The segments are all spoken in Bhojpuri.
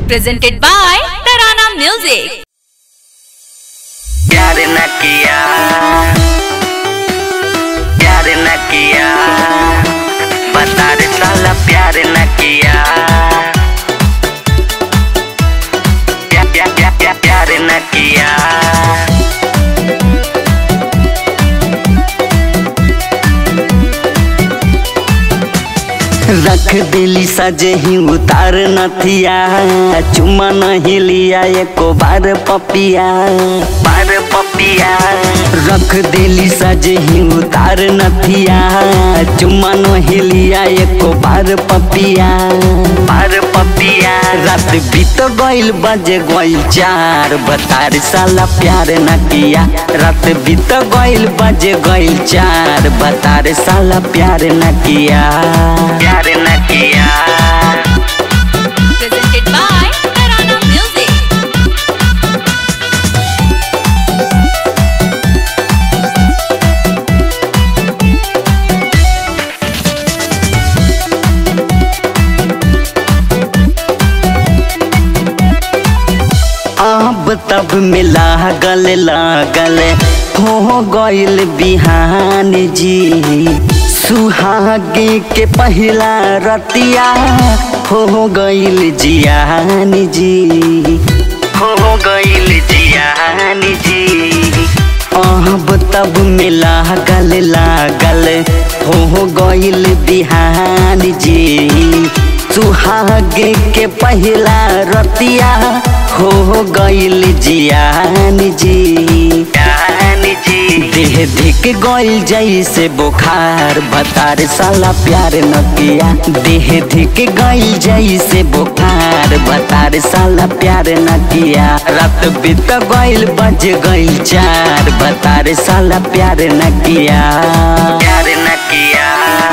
presented by Tarana Music. प्यार न किया प्यार न किया बता रे साला प्यार न किया प्या, प्या, प्या, प्या, प्यार न किया रख दिली सजे ही उतार नथिया चुमा नहीं लिया एको बार पपिया बार पपिया रख दिली सजे ही उतार नथिया चुमा नहीं लिया एको बार पपिया बार पपिया रात बीत गइल बजे गइल चार बतार साला प्यार न किया रात बीत गइल बजे गइल चार बतार साला प्यार न किया प्यार न किया Presented by Tarana Music. अब तब मिला गल लागल हो गइल बिहान जी सुहागे के पहिला रतिया हो गइल जियान जी हो गइल जियान जी अब तब मिला गल लागल हो गइल बिहान जी सुहागे के पहिला रतिया हो गइल जियान जी जान जी देह धिक गइल जैसे बुखार बतार साला प्यार न किया देह धिक गइल जैसे बुखार बतार साला प्यार न किया रात बीत गइल बज गइल चार बतार साला प्यार न किया प्यार न किया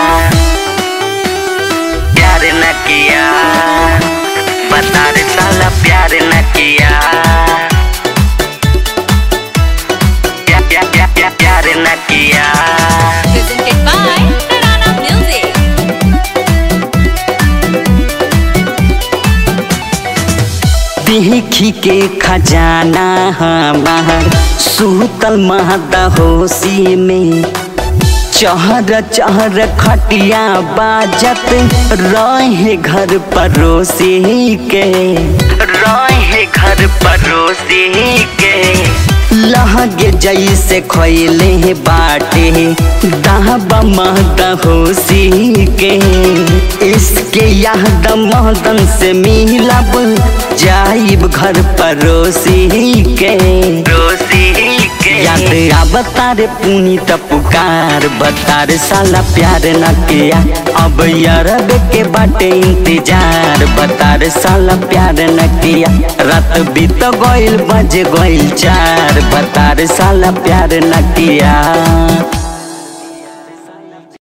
प्यार न किया बता रे साला प्यार न किया प्या, प्या, प्या, प्या, प्यार न किया Presented by Tarana Music. देखी के खजाना हमार सूतल महदा होशी में चहर चहर खटिया बाजत रहे घर पड़ोसी के रहे घर पड़ोसी के लहगे जैसे खैले बाटे दाहबा महदा होशी के इसके याद महदन से मिलब जाइब घर पड़ोसी के रोसी के याद आवता रे पुनी त पुकार बता रे साला प्यार न किया अब यारब के बाटे इंतजार बता रे साला प्यार न किया रात बीत गइल बज गइल चार बता रे साला प्यार न किया